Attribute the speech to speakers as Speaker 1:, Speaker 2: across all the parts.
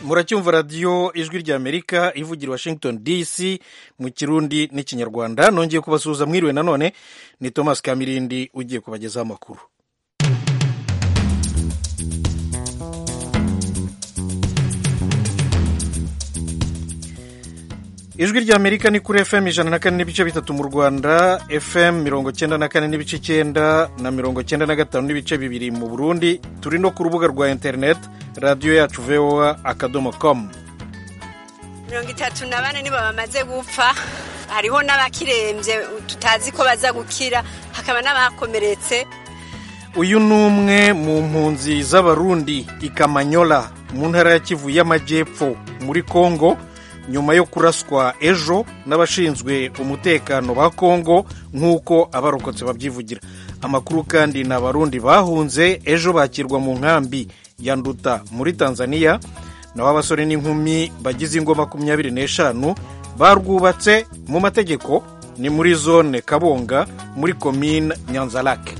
Speaker 1: muracyumva radiyo ijwi ry'amerika ivugira washington dc mu kirundi n'ikinyarwanda nongeye kubasuhuza mwiriwe nanone ni thomas kamirindi ugiye kubagezaho amakuru ijwi ry'amerika ni kuri fm ijana na kane n'ibice bitatu mu rwanda fm mirongo cyenda na kane n'ibice icyenda na mirongo cyenda na gatanu n'ibice bibiri mu burundi turi no ku rubuga rwa interineti radiyo yacu voa akadomo komu
Speaker 2: mirongo itatu na bane nibo bamaze gupfa hariho n'abakirembye tutazi ko baza gukira hakaba n'abakomeretse
Speaker 1: uyu ni umwe mu mpunzi z'abarundi i kamanyola mu ntara ya kivu y'amajyepfo muri kongo nyuma yo kuraswa ejo n'abashinzwe umutekano ba kongo nk'uko abarokotse babyivugira amakuru kandi ni abarundi bahunze ejo bakirwa mu nkambi ya nduta muri tanzania naho abasore n'inkumi bagize ingo makumyabiri n'eshanu barwubatse mu mategeko ni muri zone kabonga muri komine nyanzarake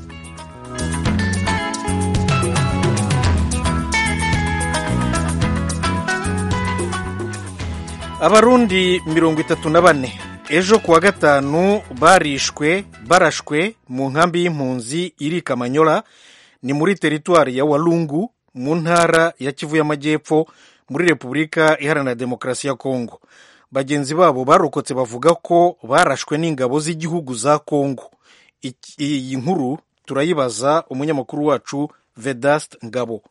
Speaker 1: abarundi mirongo itatu na bane ejo kuwa gatanu barishwe barashwe mu nkambi y'impunzi iri kamanyola ni muri teritwari ya walungu mu ntara ya kivu y'amajyepfo muri repubulika iharanira demokarasi ya kongo bagenzi babo barokotse bavuga ko barashwe n'ingabo z'igihugu za kongo iyi nkuru turayibaza umunyamakuru wacu vedast ngabo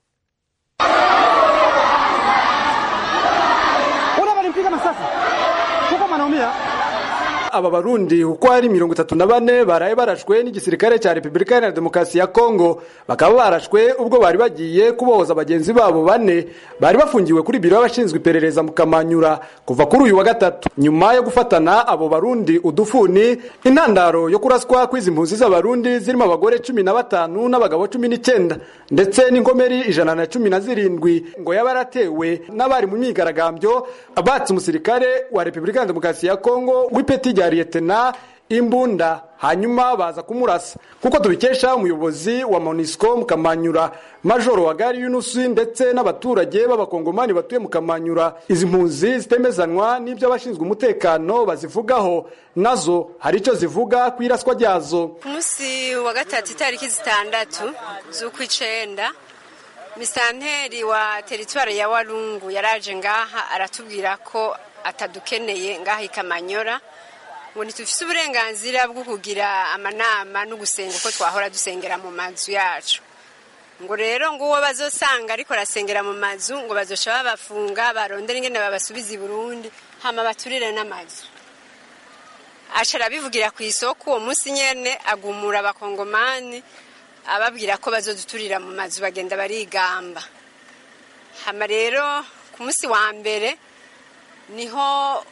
Speaker 3: aba barundi uko ari mirongo itatu na bane baraye barashwe n'igisirikare cya repubulika iharanira demokarasi ya kongo bakaba barashwe ubwo bari bagiye kubohoza bagenzi babo bane bari bafungiwe kuri biro y'abashinzwe iperereza mu kamanyura kuva kuri uyu wa gatatu nyuma yo gufatana abo barundi udufuni intandaro yo kuraswa kw'izi mpunzi z'abarundi zirimo abagore cumi na batanu n'abagabo cumi n'icyenda ndetse n'inkomeri ijana na cumi na zirindwi ngo yaba yaratewe n'abari mu myigaragambyo abatse umusirikare wa repubulika iharanira demokarasi ya kongo w'ipeti rya liyetena imbunda hanyuma baza kumurasa kuko tubikesha umuyobozi wa monisco mu kamanyura majoro wa gari yunusi ndetse n'abaturage b'abakongomani batuye mu kamanyura izi mpunzi zitemezanwa n'ibyo abashinzwe umutekano bazivugaho nazo hari icyo zivuga ku iraswa ryazo
Speaker 2: ku munsi wa gatatu itariki zitandatu z'ukw'icenda misanteri wa teritwari ya walungu yaraje ngaha aratubwira ko atadukeneye ngaha i kamanyora ngo ntitufise uburenganzira bwo kugira amanama no gusenga uko twahora dusengera mu mazu yacu ngo rero ngo uwo bazosanga ariko arasengera mu mazu ngo bazoca babafunga barondera ingene babasubiza i burundi hama baturire n'amazu aca arabivugira ku isoko uwo munsi nyene agumura abakongomani ababwira ko bazoduturira mu mazu bagenda barigamba hama rero ku munsi wa mbere niho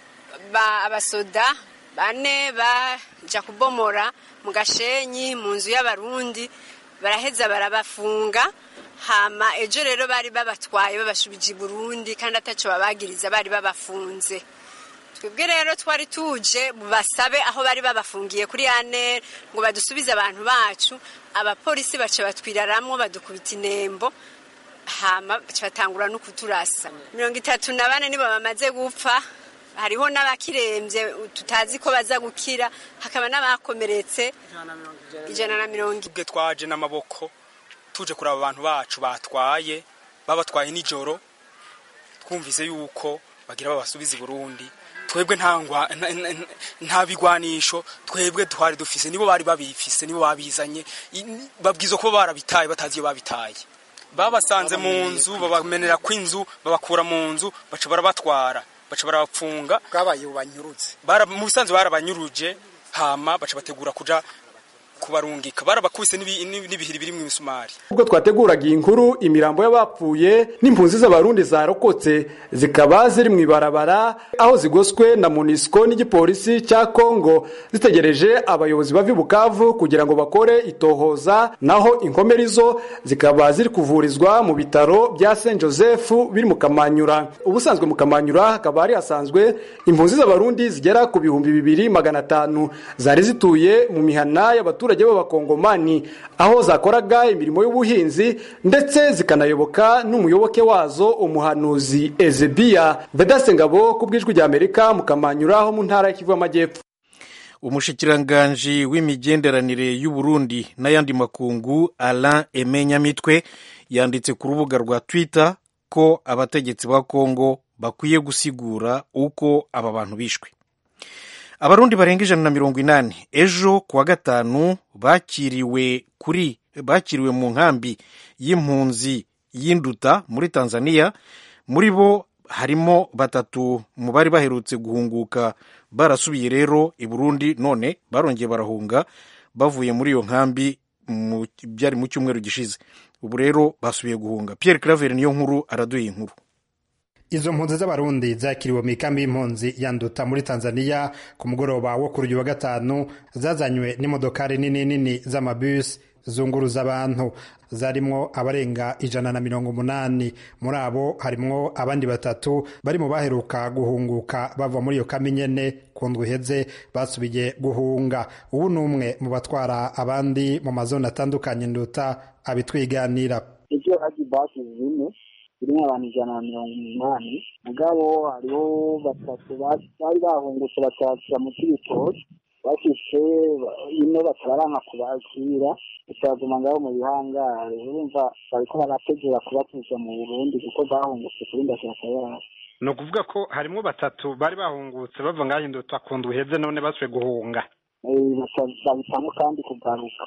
Speaker 2: abasoda bane baja kubomora mu gashenyi mu nzu y'abarundi baraheza barabafunga hama ejo rero bari babatwaye babashubije i burundi kandi ataco babagiriza bari babafunze twebwe rero twari tuje basabe aho bari babafungiye kuri anere ngo badusubize abantu bacu abapolisi baca batwiraramwo badukubita inembo hama baca batangura no kuturasa mirongo itatu na bane nibo bamaze gupfa hariho n'abakirembye tutazi ko baza gukira hakaba n'abakomeretse ijana na mirongo
Speaker 4: ubwe twaje n'amaboko tuje kuraba abantu bacu batwaye babatwaye nijoro twumvise yuko bagira babasubiza i burundi twebwe nta bigwanisho twebwe twari dufise nibo bari babifise nibo babizanye babwiza kuba barabitaye batazi iyo babitaye babasanze mu nzu babamenera kw'inzu babakura mu nzu baca barabatwara baca barabapfunga
Speaker 5: bwabaye banyurutse
Speaker 4: mu bisanzwe barabanyuruje hama baca bategura kuja kubarungika barabakubise n'ibihiri biri mu misumari
Speaker 3: ubwo twateguraga iyi nkuru imirambo y'abapfuye n'impunzi z'abarundi zarokotse zikaba ziri mu ibarabara aho zigoswe na monisco n'igipolisi cya kongo zitegereje abayobozi bava i bukavu kugira ngo bakore itohoza naho inkomeri zo zikaba ziri kuvurizwa mu bitaro bya saint joseph biri mu kamanyura ubusanzwe mu kamanyura hakaba hari hasanzwe impunzi z'abarundi zigera ku bihumbi bibiri magana atanu zari zituye mu mihana y'abaturage abaturage b'abakongomani aho zakoraga imirimo y'ubuhinzi ndetse zikanayoboka n'umuyoboke wazo umuhanuzi ezebiya vedase ngabo ku bw'ijwi rya amerika mukamanyuraho mu ntara y'ikivu y'amajyepfo
Speaker 1: umushikiranganji w'imigenderanire y'u Burundi n'ayandi makungu Alain Emenyamitwe yanditse ku rubuga rwa Twitter ko abategetsi ba Kongo bakwiye gusigura uko aba bantu bishwe abarundi barenga ijana na mirongo inani ejo kuwa gatanu bakiriwe kuri bakiriwe mu nkambi y'impunzi y'induta muri tanzania muri bo harimo batatu mu bari baherutse guhunguka barasubiye rero i burundi none barongeye barahunga bavuye muri iyo nkambi byari mu cyumweru gishize ubu rero basubiye guhunga Pierre Claver niyo nkuru araduye inkuru
Speaker 5: izo mpunzi z'abarundi zakiriwe mu ikambi y'impunzi yanduta muri tanzania ku mugoroba wo kuri uyu wa gatanu zazanywe n'imodokari nini nini z'amabisi zunguruza abantu zarimwo abarenga ijana na mirongo umunani muri abo harimwo abandi batatu bari mu baheruka guhunguka bava muri iyo kambi nyene ku ndwi iheze basubiye guhunga ubu ni umwe mu batwara abandi mu mazone atandukanye nduta abitwiganira
Speaker 6: ibyo haji basi zine zirimo abantu ijana na mirongo umunani mugabo hariho batatu bari bahungutse bakakira mu cy'ibitoki bashyize ino batabaranka kubakira bitazuma ngabo mu bihangare urumva bariko barategura kubatuza mu burundi kuko bahungutse kuri ndashaka yabo
Speaker 5: ni ukuvuga ko harimo batatu bari bahungutse bava ngaho induta ku ndwi uheze none basuye guhunga
Speaker 6: babitamo kandi kugaruka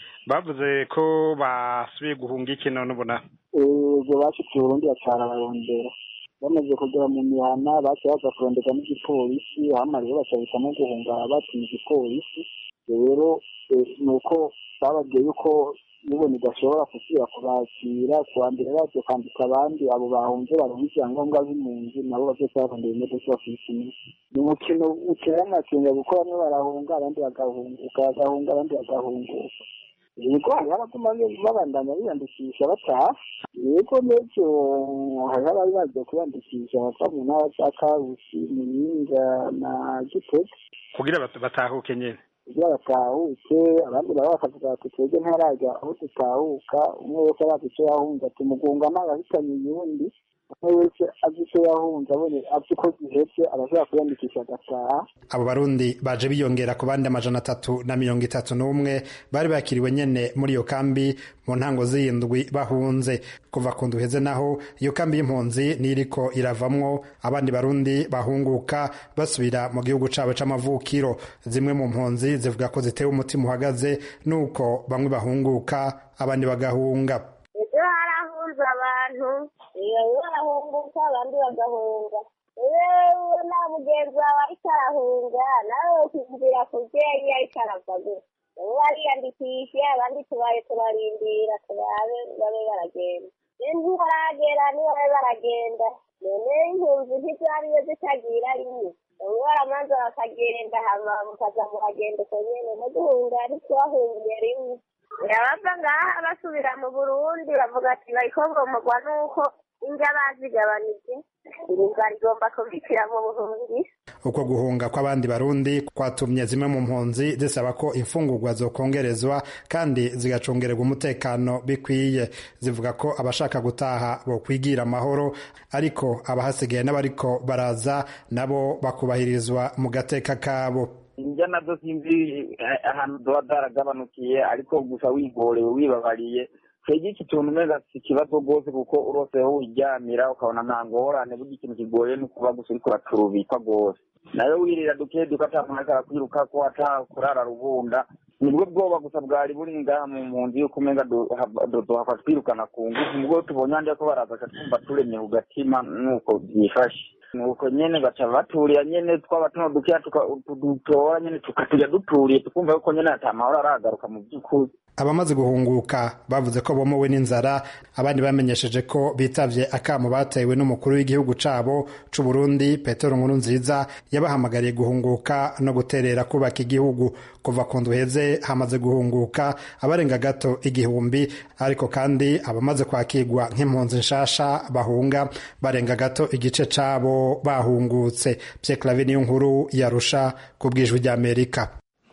Speaker 5: bavuze ko basubiye guhunga iki none ubona
Speaker 6: ubwo bashitse i burundi bacara barondera bamaze kugera mu mihana baciye baza kurondera n'igipolisi hama rero bacahitamo guhunga batinya igipolisi rero ni uko bababwiye yuko nibona idashobora gusubira kubakira kuwa mbere bagiye kwandika abandi abo bahunze baronka ivyangombwa b'impunzi nabo bavyose barondera imodoka bakiyikinira ni umukino utera amakenga kuko bamwe barahunga abandi bagahunguka bagahunga abandi bagahunguka yego hariho abaguma babandanya biyandikisha bataha yego n'ejo hariho abari bagiye kwiyandikisha bava mu ntara za karusi muyinga na gitega
Speaker 5: kugira batahuke nyene
Speaker 6: kugira batahuke abandi baba bakavuga bati twebwe ntarajya aho dutahuka umwe wese arazi icyo yahunze ati mugunga ntagahitanye uyundi umwe wese azi icyo yahunze abone azi ko gihetse arashobora kwiyandikisha agataha
Speaker 5: abo barundi baje biyongera ku bandi amajana atatu na mirongo itatu n'umwe bari bakiriwe nyene muri iyo kambi mu ntango z'iyindwi bahunze kuva ku nduheze naho iyo kambi y'impunzi niriko iravamwo abandi barundi bahunguka basubira mu gihugu cabo c'amavukiro zimwe mu mpunzi zivuga ko zitewe umutima uhagaze nuko bamwe bahunguka abandi bagahunga
Speaker 7: ejo harahunze abantu bamwe barahunguka abandi bagahunga yewe nta mugenzi wawe ariko arahunga nawe ukinjira ku byeyi ariko arava gusa bamwe bariyandikisha abandi tubaye turarindira turabe babe baragenda ntibaragera nibabe baragenda none impunzi ntizariyo zitagira rimwe bamwe baramanza bakagenda hama mukaza muragenda uko nyene no guhunga ntitwahungiye rimwe abava ngaha basubira mu burundi bavuga ati bariko bomogwa nuko indya bazigabanije irunga rigomba kubikira mu buhungi
Speaker 5: uko guhunga kw'abandi barundi kwatumye zimwe mu mpunzi zisaba ko imfungurwa zokongerezwa kandi zigacungererwa umutekano bikwiye zivuga ko abashaka gutaha bokwigira amahoro ariko abahasigaye n'abariko baraza nabo bakubahirizwa mu gateka kabo
Speaker 8: indya nazo sinzi ahantu zoba zaragabanukiye ariko gusa wigorewe wibabariye twebwe iki tuntu umeze si ikibazo rwose kuko uroseho wiryamira ukabona nta ngorane burya ikintu kigoye ni ukuba gusa uriko uraturubikwa rwose nayo wirira duke duke ata muntu ariko arakwiruka ko ata kurara rubunda nibwo bwoba gusa bwari buri ngaha mu mpunzi yuko umenga duhava twirukana ku ngufu nibwo tubonye handi ko baraza twumva turemye ku gatima nuko byifashe nuko nyene baca baturira nyene twaba tuno dukeya dutora nyene tukatujya duturiye tukumva yuko nyene ata mahoro aragaruka mu by'ukuri
Speaker 5: abamaze guhunguka bavuze ko bomowe n'inzara abandi bamenyesheje ko bitavye akamo batewe n'umukuru w'igihugu cabo c'u Burundi Petero Nkurunziza yabahamagariye guhunguka no guterera kubaka igihugu kuva ku nduheze hamaze guhunguka abarenga gato igihumbi ariko kandi abamaze kwakirwa nk'impunzi nshasha bahunga barenga gato igice cabo bahungutse Pierre Claver niyo nkuru yarusha ku bwijwi ry'Amerika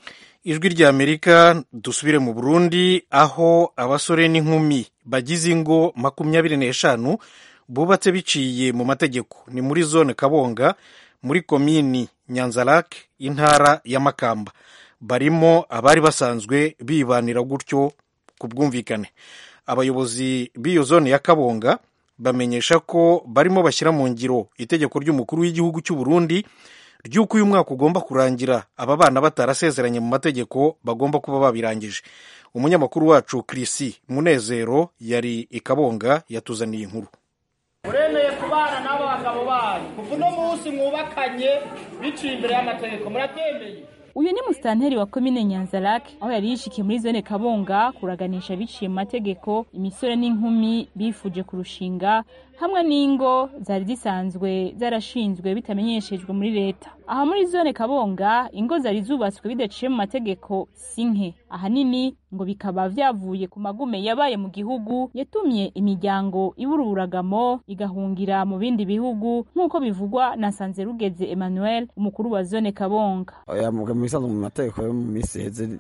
Speaker 1: ijwi ry'amerika dusubire mu burundi aho abasore n'inkumi bagize ingo makumyabiri n'eshanu bubatse biciye mu mategeko ni muri zone kabonga muri komini nyanzarake intara ya makamba barimo abari basanzwe bibanira gutyo ku bwumvikane abayobozi b'iyo zone ya kabonga bamenyesha ko barimo bashyira mu ngiro itegeko ry'umukuru w'igihugu cy'u Burundi ry'uko uyu mwaka ugomba kurangira aba bana batarasezeranye mu mategeko bagomba kuba babirangije umunyamakuru wacu kirisi munezero yari i kabonga yatuzaniye inkuru
Speaker 9: muremeye kubana n'abo bagabo banyu kuva uno munsi mwubakanye biciye imbere y'amategeko murabyemeye
Speaker 10: uyu ni musitanteri wa komine nyanzarake aho yari yishikiye muri zone kabonga kuraganisha biciye mu mategeko imisore n'inkumi bifuje kurushinga hamwe n'ingo zari zisanzwe zarashinzwe bitamenyeshejwe muri leta aha muri zone kabonga ingo zari zubatswe bidaciye mu mategeko si nke ahanini ngo bikaba vyavuye ku magume yabaye mu gihugu yatumye imiryango ibura uburagamo igahungira mu bindi bihugu nk'uko bivugwa na sanzerugeze emmanuel umukuru wa zone kabonga
Speaker 11: mu bisanzwe mu mategeko yo mu minsi iheze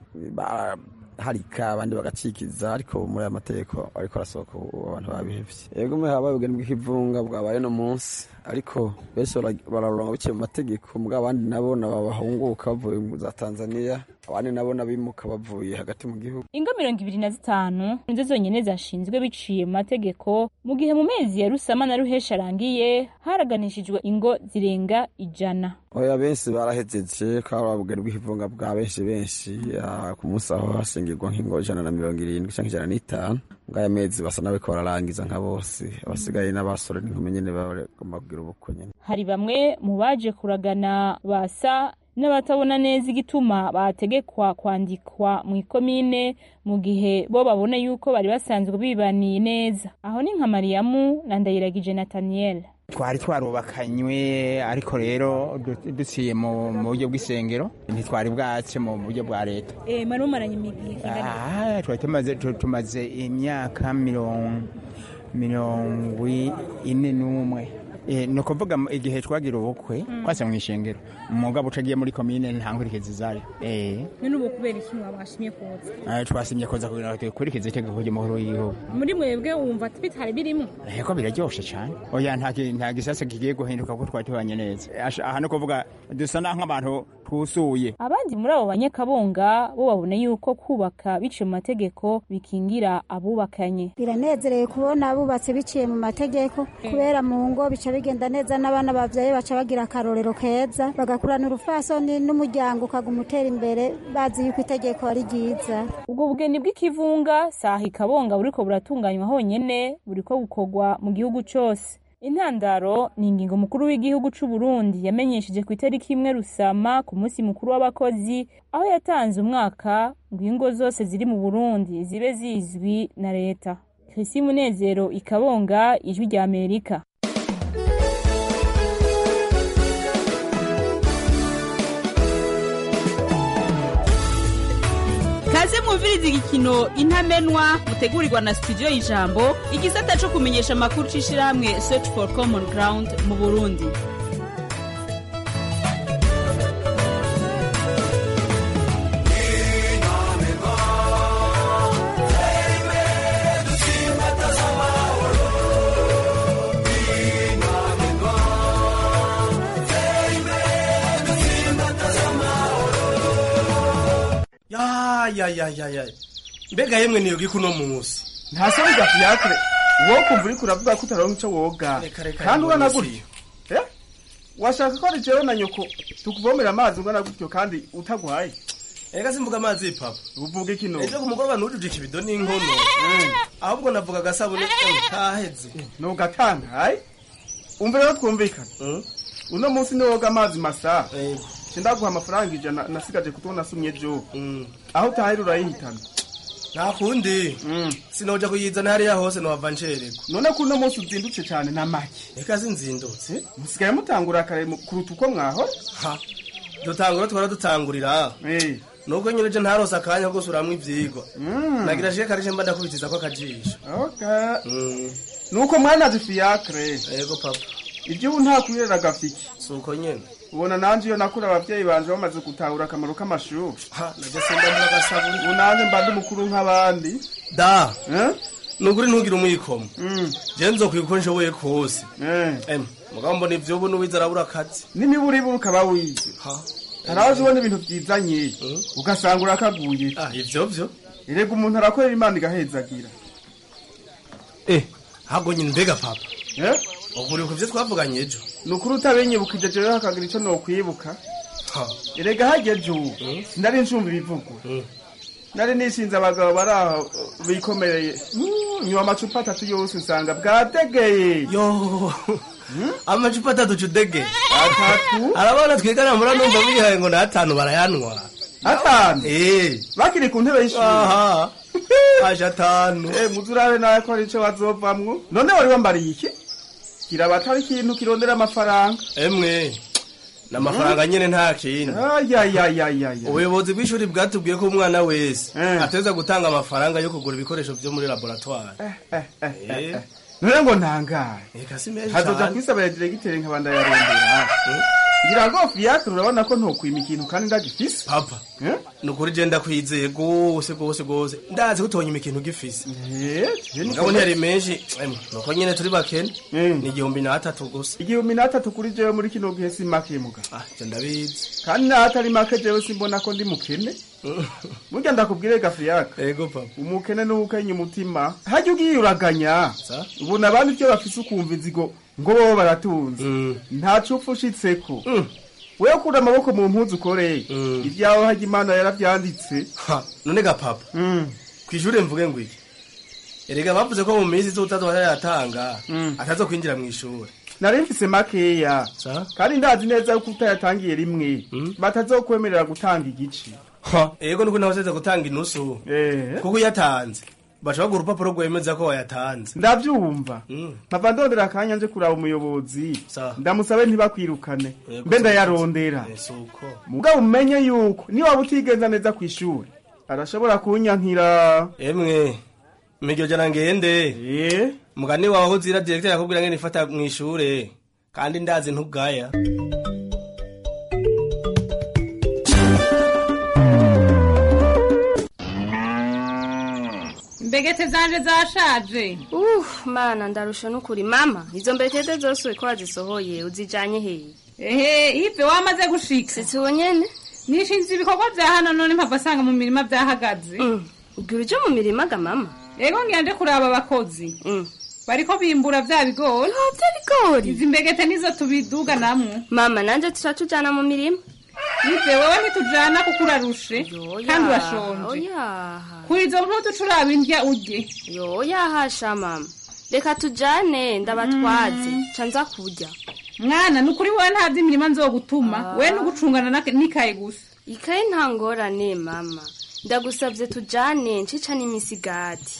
Speaker 11: harika abandi bagacikiza ariko muri aya mategeko ariko arasohoka abantu babihevye yego mwe habaye ubugeni bw'ikivunga bwabaye no munsi ariko benshi bararonga biciye mu mategeko mbwa abandi nabo nabahunguka bavuye za tanzania abandi nabo nabimuka bavuye hagati mu gihugu
Speaker 10: ingo mirongo ibiri na zitanu nizo zonyene zashinzwe biciye mu mategeko mu gihe mu mezi ya rusama na ruhesha arangiye haraganishijwe ingo zirenga ijana
Speaker 11: oya benshi barahejeje kaba ubugeni bw'ikivunga bwa benshi benshi ku munsi aho hashingirwa nk'ingo ijana na mirongo irindwi cyangwa ijana n'itanu ngaya mezi basa n'abariko bararangiza nka bose abasigaye n'abasore n'inkumi nyene bagomba kugira ubukwe nyene
Speaker 10: hari bamwe mu baje kuragana basa n'abatabona neza igituma bategekwa kwandikwa mu ikomine mu gihe bo babona yuko bari basanzwe bibaniye neza aho ni nka mariyamu na ndayiragije nataniyeli
Speaker 12: twari twarubakanywe ariko rero duciye mu buryo bw'isengero ntitwari bwace mu buryo bwa leta
Speaker 10: mwari mumaranye igihe
Speaker 12: kingana twari tumaze imyaka mirongo ine n'umwe ni ukuvuga igihe twagira ubukwe twase mu ishengero umugabo utagiye muri komine nta nkurikizi zayo
Speaker 10: none ubu kubera iki mwabashimye kuza
Speaker 12: twasimye kuza kugira ngo dukurikize itegeko ry'umukuru w'igihugu
Speaker 10: muri mwebwe wumva bitari birimo
Speaker 12: ko biraryoshe cyane oya nta gisase kigiye guhinduka kuko twari tubanye neza aha ni ukuvuga dusa nk'abantu twusuye
Speaker 10: abandi muri abo banyakabunga bo babona yuko kubaka biciye mu mategeko bikingira abubakanye
Speaker 13: biranezereye kubona abubatse biciye mu mategeko kubera mu ngo bica bigenda neza n'abana bavyaye baca bagira akarorero keza bagakurana urufasoni n'umuryango ukaguma utera imbere bazi yuko itegeko ari ryiza
Speaker 10: ubwo bugeni bw'ikivunga saha ikabonga buriko buratunganywa honyene buriko bukorwa mu gihugu cose intandaro ni ingingo mukuru w'igihugu c'u Burundi yamenyesheje ku itariki imwe rusama ku munsi mukuru w'abakozi aho yatanze umwaka ngo ingo zose ziri mu Burundi zibe zizwi na leta Chrissy Munezero ikabonga ijwi rya Amerika
Speaker 14: kaze mwumviriza igikino intamenwa mutegurirwa na studio y'ijambo igisata co kumenyesha amakuru c'ishirahamwe search for common ground mu burundi
Speaker 15: ya ya ya ya ya mbega yemwe niyoga kuno munsi
Speaker 16: nta soni gafiyakire wowe kumva uriko uravuga ko utaronka ico woga kandi ungana gutyo eh washaka ko ari jewe na nyoko tukuvomera amazi ungana gutyo kandi utaguhaye
Speaker 15: ega simvuga amazi papa
Speaker 16: uvuga iki no
Speaker 15: ejo ku mugoroba nujuje ikibido n'inkono ahubwo navuga agasabune kaheze
Speaker 16: nugatangaye umva rero twumvikana uno munsi niwoga amazi masa ndaguha amafaranga ijana nasigaje kuko nasumye ejo aho utahari urayihitana
Speaker 15: nta kundi sinoja kuyizana hariya hose nohava ncererwa
Speaker 16: none ko uno munsi uzindutse cyane na make
Speaker 15: reka sinzindutse
Speaker 16: musigaye mutangura kare kuruta uko mwahora
Speaker 15: ha dutangura twara dutangurira nuko nyereje ntarose akanya ko gusuramwo ivyigwa nagira shike karije mba ndakubitiza ko akajisho
Speaker 16: nuko mwana zifiyakre
Speaker 15: yego papa
Speaker 16: ibyo ubu nta kwirera gafiki
Speaker 15: suko nyene
Speaker 16: ubona nanje iyo nakura abavyeyi banje bamaze gutahura akamaro k'amashuri
Speaker 15: najya simba mbura agasabuni
Speaker 16: ubu nanje mba ndi mukuru nk'abandi
Speaker 15: da nukuri ntugire umwikomo je nzokwiga uko nshoboye kose em mugabo mbona ivyo ubu n'uwize arabura akazi
Speaker 16: n'imiburiburu ukaba wize hari aho ubona ibintu vyizanye ugasanga urakaguye
Speaker 15: ivyo vyo
Speaker 16: erega umuntu arakorera imana igahezagira
Speaker 15: eh hago nyine mbega papa ukuriye ku vyo twavuganye ejo
Speaker 16: ni ukuri utabinyibukije jewe hakagira ico nokwibuka erega hageje ubu sinari ncumva ibivugwa nari nishinze abagabo bari aho bikomereye Mm, nywa amacupa atatu yose nsanga bwategeye
Speaker 15: yo amacupa atatu cudege
Speaker 16: atatu
Speaker 15: arabona twigana mura numva bihaye ngo n'atanu barayanwa
Speaker 16: atanu
Speaker 15: eh
Speaker 16: bakiri ku ntebe y'ishuri
Speaker 15: aha aje atanu
Speaker 16: eh muzurabe nawe ko ari ico bazovamwo none wari wambariye iki kiraba atari ikintu kirondera amafaranga
Speaker 15: emwe n'amafaranga nyene nta kindi
Speaker 16: ayayayayaya
Speaker 15: ubuyobozi bw'ishuri bwatubwiye ko umwana wese ateza gutanga amafaranga yo kugura ibikoresho vyo muri laboratoire Eh.
Speaker 16: none ngo ntangaye
Speaker 15: Eka si menshi
Speaker 16: hazoja
Speaker 15: cane.
Speaker 16: kwisabira diregiteri nkabanda yarondera ngira ngo fiacre urabona ko ntokwima ikintu kandi ndagifise
Speaker 15: papa ni ukuri je ndakwizeye gose gose gose ndazi ko utonyima ikintu gifise mugabo ntiyari menshi emwe nuko nyene turi bakene ni igihumbi n'atatu gusa
Speaker 16: igihumbi n'atatu kuri jewe muri kino gihe si make muga
Speaker 15: je ndabizi
Speaker 16: kandi n'atari make jewe simbona ko ndi mukene burya ndakubwire gafriyaka
Speaker 15: ego papa
Speaker 16: umukene n'ubukenya umutima hajya ugiye uraganya ubona abandi ivyo bafise ukumva inzigo ngo bobo baratunze nta cupfa ushitseko wewe kura amaboko mu mpuzu ukoreye ibyawe hajya imana yaravyanditse
Speaker 15: none ga papa kw'ishure mvuge ngo iki erega bavuze ko mu minsi izotazwa yatanga atazo kwinjira mw'ishure
Speaker 16: nari mfise makeya kandi ndazi neza yuko utayatangiye rimwe batazokwemerera gutanga igice
Speaker 15: ego nuko nabaseze gutanga inusu kuko uyatanze baca baguha urupapuro rwemeza ko wayatanze
Speaker 16: ndavyumva mpava ndondera akanya nje kuraba umuyobozi ndamusabe ntibakwirukane mbe ndayarondera
Speaker 15: suko
Speaker 16: mugabo umenye yuko niba waba utigenza neza kw'ishuri arashobora kunyankira
Speaker 15: emwe miryo jana ngende mugani wawe aho uzira direkteri akubwira ngene ifata mw'ishure kandi ndazi ntugaya
Speaker 17: mbegete zanje zashaje
Speaker 18: uh mana ndarusha n'ukuri mama izo mbetete zose ko wazisohoye uzijanye hehe
Speaker 17: ehe ive wamaze gushika
Speaker 18: sitsi nyene
Speaker 17: nishinze ibikorwa vya hano none mpava asanga mu mirima vyahagaze
Speaker 18: ubwira uje mu mirima ga mama
Speaker 17: ego ngira nje kuraba abakozi bariko bimbura vya bigori
Speaker 18: vya bigori
Speaker 17: izi mbegete nizo tubiduga namwe
Speaker 18: mama nanje turatujana mu mirima
Speaker 17: ive wewe ntitujana kuko urarushe kandi urashonje
Speaker 18: oyaha
Speaker 17: kuri izo mpuzu curaba indya urye
Speaker 18: yoyahasha mama reka tujane ndabatwaze ca nza kurya
Speaker 17: mwana ni ukuri wowe nta vy'imirima nzogutuma we nugucungana na- n'ikaye gusa
Speaker 18: ikaye nta ngorane mama ndagusavye tujane ncica n'imisigati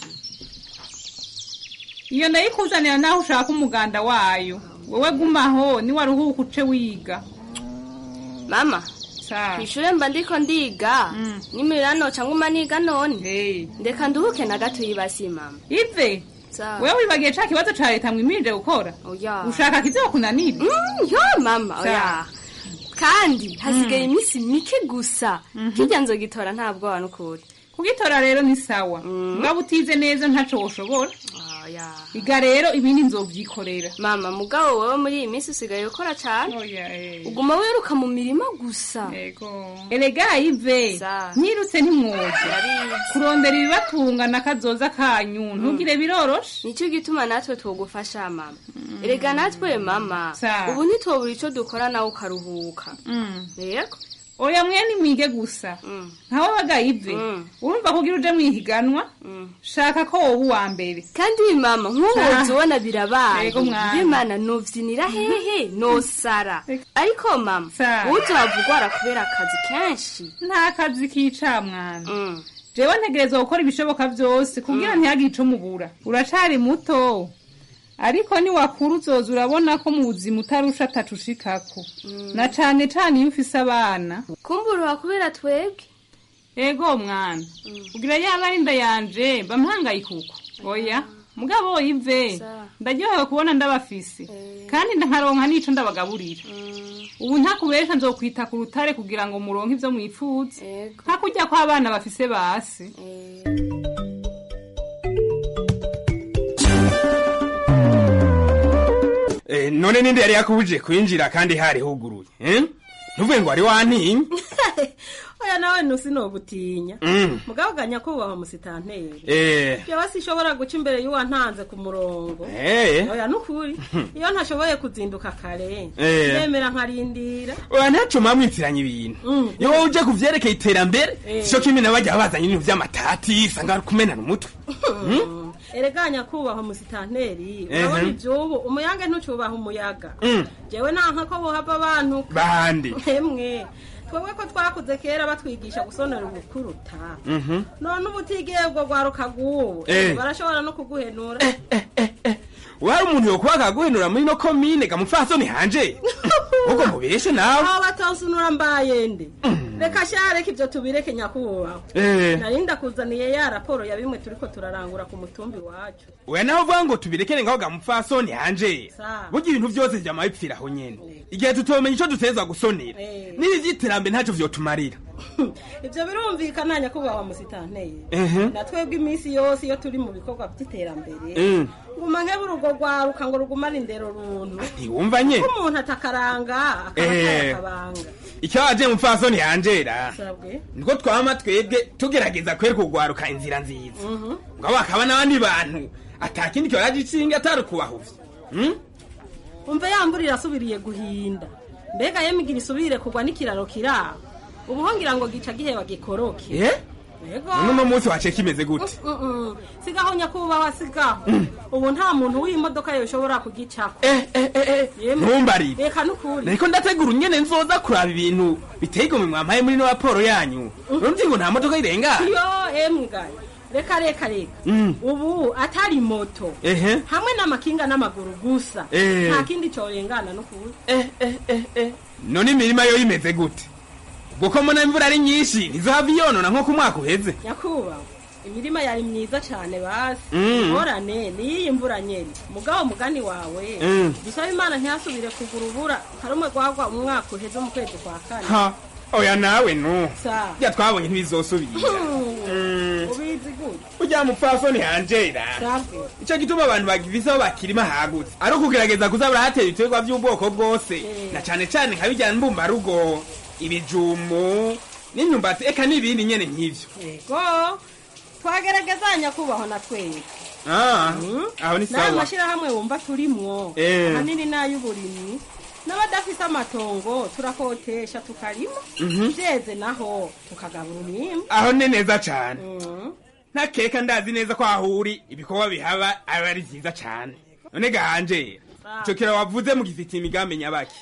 Speaker 17: iyo ndayikuzanira naho ushaka umuganda wayo wowe gumaho niwaruhuka uce wiga
Speaker 18: mama kw'ishure mba ndiko ndiga n'imirano ca nguma niga none ndeka nduhuke na gato yibasi mama
Speaker 17: ive wewe wibagiye ca kibazo ca leta mwimirije gukora
Speaker 18: oya
Speaker 17: ushaka kizokunanira
Speaker 18: Mm, yo mama
Speaker 17: Sa.
Speaker 18: oya kandi hasigaye iminsi mike gusa kirya nzogitora nta bwoba n'ukuri
Speaker 17: kugitora rero ni sawa ngabo utize neza ntaco woshobora
Speaker 18: oya
Speaker 17: iga rero ibindi nzovyikorera
Speaker 18: mama mugabo wewe muri iyi minsi usigaye ukora cane uguma wiruka mu mirima gusa
Speaker 17: erega ive nyirutse ntimwoze kurondera ibibatunga na kazoza kanyu ntugire biroroshe
Speaker 18: nicyo gituma natwe twogufasha mama erega natwe mama
Speaker 17: Sa.
Speaker 18: ubu ntitwobura ico dukora nawe ukaruhuka yego
Speaker 17: oya mwene mwige gusa nkawe baga ive urumva kugira uje mwihiganwa shaka ko wowe uwa mbere
Speaker 18: kandi mama nk'ubu ubona birabaye
Speaker 17: Yego mwana.
Speaker 18: bimana novyinira hehe nosara ariko mama uzohava ugwara kubera akazi kenshi
Speaker 17: nta kazi kica mwana jewe ntegerezwa gukora ibishoboka vyose kugira ntihagire ico mubura uracari muto ariko niwakura uzoza urabona ko mu buzima utarusha atacushikako na cane cane iyo ufise abana
Speaker 18: kumburuha kubera twebwe
Speaker 17: ego mwana kugira yaba ari inda yanje bamuhangayika uko oya mugabo ive ndaryohewe kubona ndabafise kandi nkaronka n'ico ndabagaburira ubu ntakubesha nzokwita ku rutare kugira ngo muronke ivyo mwifuza nka kurya kw'abana bafise basi
Speaker 15: Eh, none ninde yari yakubuje kwinjira kandi hari huguruye eh? ntuvuge ngo wari wantinye
Speaker 19: oya nawe ntusinogutinya
Speaker 15: Mm.
Speaker 19: mugabo ganya kubaha musitanteri
Speaker 15: Eh.
Speaker 19: jewe sinshobora guca imbere y'uwantanze ku murongo
Speaker 15: Eh.
Speaker 19: oya nukuri iyo ntashoboye kuzinduka kare
Speaker 15: Eh.
Speaker 19: ndemera nkarindira
Speaker 15: oya ntaco mwamwitiranya ibintu iyo wowe uje kuvyerekeye iterambere
Speaker 19: Eh.
Speaker 15: sico kimwe nabajya bazanye ibintu vy'amatati sanga kumenana umutwe Mm?
Speaker 19: erega nyakubahwa musitanteri
Speaker 15: Ehe.
Speaker 19: urabona ivyubu umuyange ntucubaha umuyaga
Speaker 15: Mm.
Speaker 19: jewe nanka ko bohava abantu
Speaker 15: bande
Speaker 19: emwe twebwe ko twakuze kera batwigisha gusonera ubukuruta
Speaker 15: Mhm.
Speaker 19: none ubu utigiye ubwo rwaruka rw'ubu
Speaker 15: Eh.
Speaker 19: barashobora no kuguhenura
Speaker 15: wari umuntu yokuba akaguhenura muri no komine gamupfasoni hanje ubwo mubeshe nawe
Speaker 19: aho batonsunura mbaye nde reka sha reka ivyo tubireke nyakubahwa
Speaker 15: Eh.
Speaker 19: nari ndakuzaniye ya raporo ya bimwe turiko turarangura ku mutumbi wacu
Speaker 15: we nawe uvuga ngo tubirekere ngaho gamupfasoni hanje
Speaker 19: Sawa.
Speaker 15: burya ibintu vyose vyama bipfira aho nyene igihe tutomenya ico dutezwa gusonera
Speaker 19: Eh.
Speaker 15: n'ibi vy'iterambere ntaco vyotumarira
Speaker 19: ivyo birumvikana nyakubahwa musitanteri
Speaker 15: Ehe.
Speaker 19: na twebwe iminsi yose iyo turi mu bikorwa vy'iterambere
Speaker 15: Mm.
Speaker 19: nguma nkebura urwo rwaruka ngo rugumane indero runtu
Speaker 15: ntiwumva nye
Speaker 19: ko umuntu atakaranga akaba
Speaker 15: Eh.
Speaker 19: atayakabanga
Speaker 15: icyo waje mupfasoni hanjera
Speaker 19: sabwe
Speaker 15: niko twama twebwe tugerageza kwereka urwaruka inzira nziza
Speaker 19: Mhm.
Speaker 15: ngo bakaba n'abandi bantu atakindi kibaje icinga atari ukubahuvya Mm?
Speaker 19: umve yambura irasubiriye guhinda mbega yemigira isubire kugwa n'ikiraro kiraho ubu ho ngira ngo gica giheba gikoroke
Speaker 15: Eh?
Speaker 19: yego
Speaker 15: none uno munsi wace kimeze gute
Speaker 19: Mm, mm. sigaho nyakubahwa sigaho ubu nta muntu w'imodoka yoshobora kugicako Yemwe.
Speaker 15: ntumbarire
Speaker 19: reka nukuri
Speaker 15: nariko ndategura unyene nzoza kuraba ibintu biteye igomwe mwampaye muri no raporo yanyu urumva ngo nta modoka irenga
Speaker 19: yo embwa reka reka reka
Speaker 15: Mm.
Speaker 19: ubu atari moto
Speaker 15: ehe
Speaker 19: hamwe n'amakinga n'amaguru gusa
Speaker 15: Eh.
Speaker 19: nta kindi corengana nukuri
Speaker 15: none imirima yo imeze gute ubwo ko mbona imvura ari nyinshi ntizohava iyonona nko ku mwaka uheze
Speaker 19: nyakubahwa imirima yari myiza cane basi
Speaker 15: Mm.
Speaker 19: ingorane niyiyi mvura nyene mugabo mugani wawe
Speaker 15: Mm.
Speaker 19: dusaba imana ntihasubire kugura ubura harumwe gwagwa umwaka uheze mu kwezi kwa kane
Speaker 15: ha oya nawe nu
Speaker 19: Sa.
Speaker 15: bya twabonye ntibizosubira Mm.
Speaker 19: ubizi gute
Speaker 15: ujya mupfasoni hanjera
Speaker 19: sabwe
Speaker 15: icyo gituma abantu bagifise aho bakirima hagutse ari ukugerageza kuza barahatera ibiterwa by'ubwoko bwose na cane cane nka bijyana mbumbarugo ibijumu n'imyumbati eka n'ibindi nyene nk'ivyo
Speaker 19: yego twagerageza nyakubahwa na twebwe
Speaker 15: Ah, aho ni
Speaker 19: n'aya
Speaker 15: sawa
Speaker 19: mashyirahamwe wumva turimwo
Speaker 15: Eh.
Speaker 19: ahanini n'ay'uburimyi n'abadafise amatongo turakotesha tukarima
Speaker 15: Mhm.
Speaker 19: vyeze naho tukagabura umwimbu
Speaker 15: aho ni neza cane
Speaker 19: Mm.
Speaker 15: ntakeka ndazi neza ko aho uri ibikorwa bihaba aba ari vyiza cane none gahanje
Speaker 19: Ah.
Speaker 15: ico kira wavuze mugifitiye imigambi nyabaki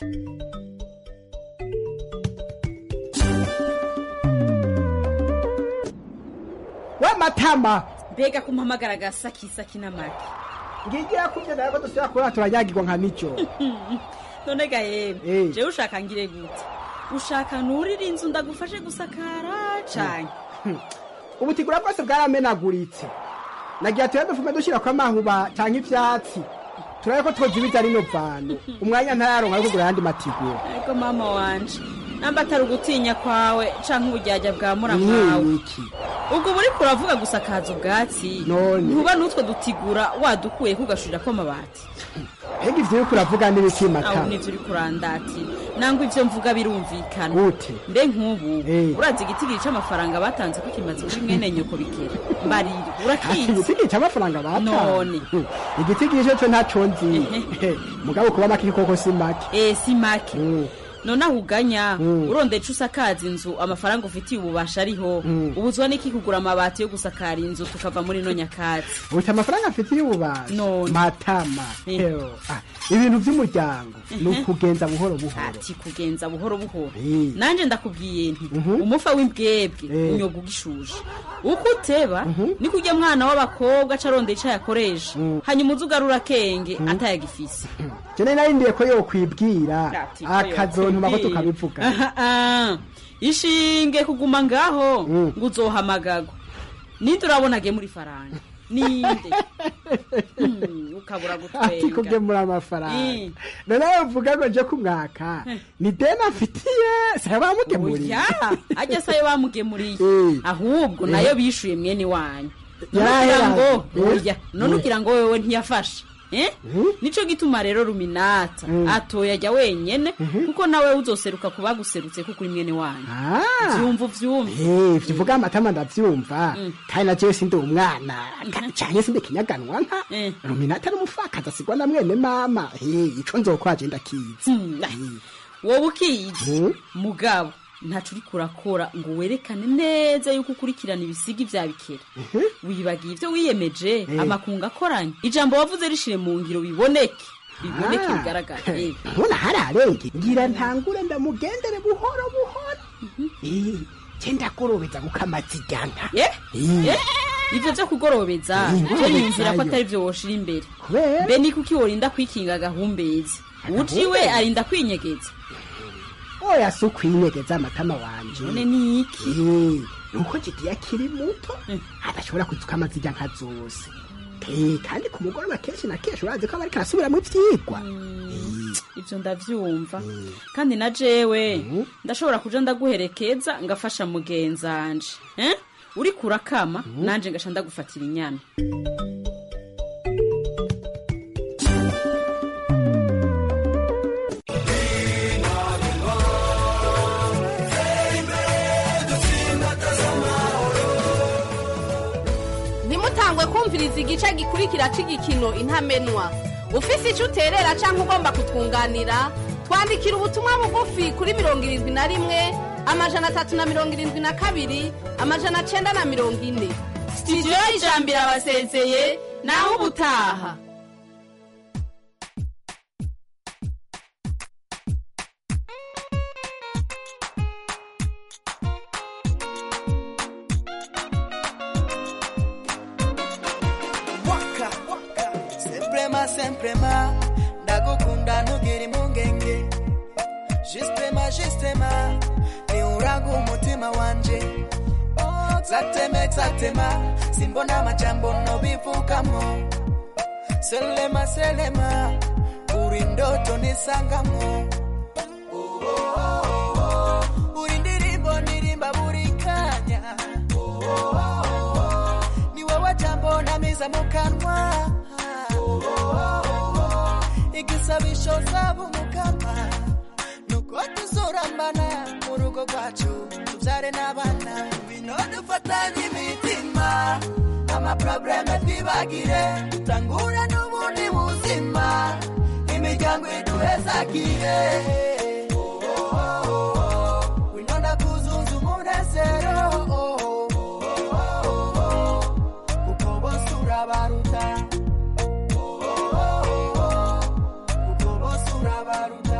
Speaker 20: w'amatama
Speaker 14: mbega kumpamagara agasakisaki n'amagi
Speaker 20: ngigira kubyo nawe ko dusubira kuba turanyagirwa nka mico
Speaker 14: none ga yemwe jewe ushaka ngire gute ushaka nurira inzu ndagufashe gusakara canke
Speaker 20: ubutigura bwose bwaramenaguritse nagira tuya dufume dushyira ko amahuba cyangwa ivyatsi turabe ko twozibiza rino vano umwanya ntayaronka yo kugura ayandi matigura
Speaker 14: ariko mama wanje namba atari ugutinya kwawe canke ubujyajya bwa muramwawe
Speaker 20: Mwiki.
Speaker 14: ubwo buri kuravuga gusakaza ubwatsi ntuba n'utwo dutigura wadukuye kugashurirako amabati
Speaker 20: mbega ivyo uriko uravuga n'ibiki
Speaker 14: aho
Speaker 20: matama
Speaker 14: nivyo uri kurandatira nangwa ivyo mvuga birumvikana
Speaker 20: Gute?
Speaker 14: mbe nk'ubu urazi igitigiri c'amafaranga batanze ko kimaze kuri mwene nyoko bikera mbarira urakizi
Speaker 20: igitigi c'amafaranga batanze
Speaker 14: None.
Speaker 20: Hmm. igitigi ico co ntaco nzi Eh, mugabo kuba make koko si make
Speaker 14: eh si make none aho uganya urondeye ico usakaza inzu amafaranga ufitiye ububasha ariho ubuzwa n'iki kugura amabati yo gusakara inzu tukava muri no nyakatsi
Speaker 20: uti amafaranga afitiye ububasha matama Eho. Ah, ibintu vy'umuryango ni ukugenza buhoro buhoro
Speaker 14: ati kugenza buhoro buhoro
Speaker 20: Eh.
Speaker 14: nanje ndakubwiye nti umufa w'imbwebwe unyoga ugishuje uko uteba niko ujya mwana w'abakobwa aca arondera ico yakoresha hanyuma uza ugarura akenge atayagifise
Speaker 20: jene narindiye ko yokwibwira
Speaker 14: Ati ko
Speaker 20: akazontuma ko
Speaker 14: yokwibwira.
Speaker 20: tukabivuga
Speaker 14: Aha, ah. ishinge kuguma ngaho ngo uzohamagagwa ninde urabona agiye muri faranga ninde Hmm, ukabura
Speaker 20: ati
Speaker 14: gutwenga
Speaker 20: kugemura amafaranga
Speaker 14: Eh.
Speaker 20: noneho uvuga ngo nje kumwaka ni deni afitiye saya bamugemuriye
Speaker 14: oya ajya sayo bamugemuriye
Speaker 20: Eh.
Speaker 14: ahubwo
Speaker 20: Eh.
Speaker 14: nayo bishuye mwene wanyu none
Speaker 20: Yarahera.
Speaker 14: ugira ngo
Speaker 20: Eh.
Speaker 14: oya none
Speaker 20: Eh.
Speaker 14: ugira ngo wewe ntiyafashe Eh? nico gituma rero ruminata atoya ajya wenyene kuko nawe uzoseruka ku baguserutse kuko uri mwene wanyu vyumva uvyumva
Speaker 20: Eh, ivyo uvuga amatama ndavyumva kandi na jewe sindi umwana canke sindi kinyaganwa nka ruminata n'umupfakazi asigwa na mwene mama Eh, ico nzokwaje ndakizi
Speaker 14: wowe ukizi mugabo ntaco uriko urakora ngo werekane neza yuko ukurikirana ibisigi vya bikera wibagiye ivyo wiyemeje amakungu akoranye ijambo wavuze rishire mu ngiro biboneke biboneke
Speaker 20: Ah.
Speaker 14: bigaragara Eh.
Speaker 20: mbona hari arenge ngira ntangure ndamugendere buhoro buhoro Eh, je ndagorobeza gukamaza ijyanka
Speaker 14: Eh? Eh? ivyo vyo kugorobeza
Speaker 20: Eh,
Speaker 14: je niyumvira ko
Speaker 20: ngorobezayo.
Speaker 14: atari vyo woshira imbere
Speaker 20: kubera
Speaker 14: mbe ni kuki worinda kwikinga agahumbezi uciwe
Speaker 20: Agahumbezi?
Speaker 14: arinda kwinyegeza
Speaker 20: oya si ukwinyegeza amatama wanje
Speaker 14: none ni iki
Speaker 20: nuko jidi akiri muto adashobora kuzuka amazijya nka zose Eh, kandi ku mugoroba kenshi na kenshi urazi ko aba ariko arasubiramo ivyigwa
Speaker 14: ivyo ndavyumva kandi na jewe ndashobora kuja ndaguherekeza ngafasha mugenzanje eh? uriko urakama nanje ngasha ndagufatira inyana
Speaker 21: ntimutangwe kumviriza igice gikurikira cy'igikino intamenwa ufise icyo uterera cyangwa ugomba kutwunganira twandikira ubutumwa bugufi kuri mirongo irindwi na rimwe amajana atatu na mirongo irindwi na kabiri amajana cyenda na mirongo ine sitidiyo y'ijambo irabasezeye naho ubutaha
Speaker 22: waka semprema semprema ndagukunda ntugire impungenge jisitema jisitema niuraga umutima wanje Oh, zateme zatema simbona amajambo nobivugamo selema selema uri ndoto nisangamo Oh, oh, oh, oh. uri ndirimbo ndirimba buri kanya Oh, oh, oh, oh. ni wowe jambo namiza mu kanwa igisabisho zaba umukama nuko tuzurambana mu rugo rwacu tubyare n'abana bino dufatanye imitima amaprobleme twibagire dutangure n'ubundi buzima imiryango iduhezagire wino ndakuzuza umunezero kuko bose urabaruta kuko bose urabaruta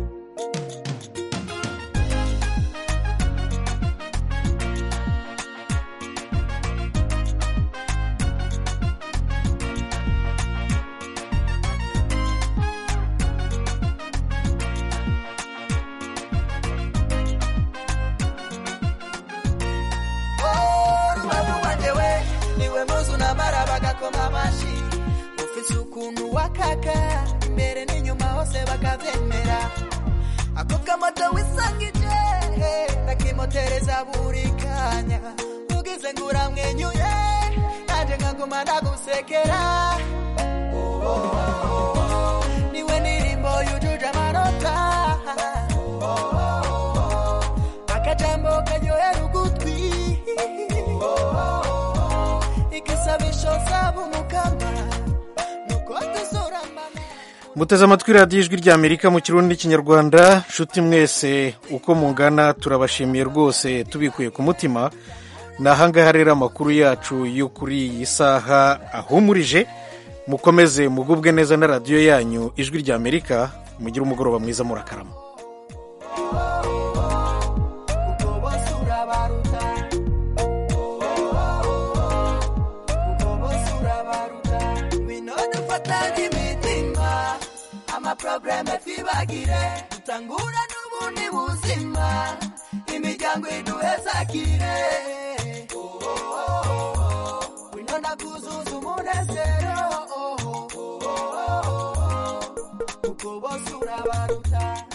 Speaker 22: Oh, rubavu wanjye we niwe muzi unamara bagakoma amashyi ufite ukuntu wakaka imbere n'inyuma hose bakabyemera ako kamoto wisangije ndakimotereza buri kanya ugize ngo uramwenyuye nanjye nkaguma ndagusekera Oh, oh, oh, oh. niwe ndirimbo yujuje amanota Oh, oh, oh, oh. akajambo karyohera ugutwi igisabisho zaba umukama nuko tuzurambana
Speaker 1: muteze amatwi radiyo ijwi ry'amerika mu kirundi n'ikinyarwanda nshuti mwese uko mungana turabashimiye rwose tubikuye ku mutima ni ahangaha rero amakuru yacu yo kuri iyi saha ahumurije mukomeze mugubwe neza na radiyo yanyu ijwi ry'amerika mugire umugoroba mwiza murakarama
Speaker 22: kuko bose urabaruta kuko bose urabaruta wino dufatanye imitima amaprobleme twibagire dutangura n'ubundi buzima imiryango iduhezagire wino bakuzuza umunezero kuko bose urabaruta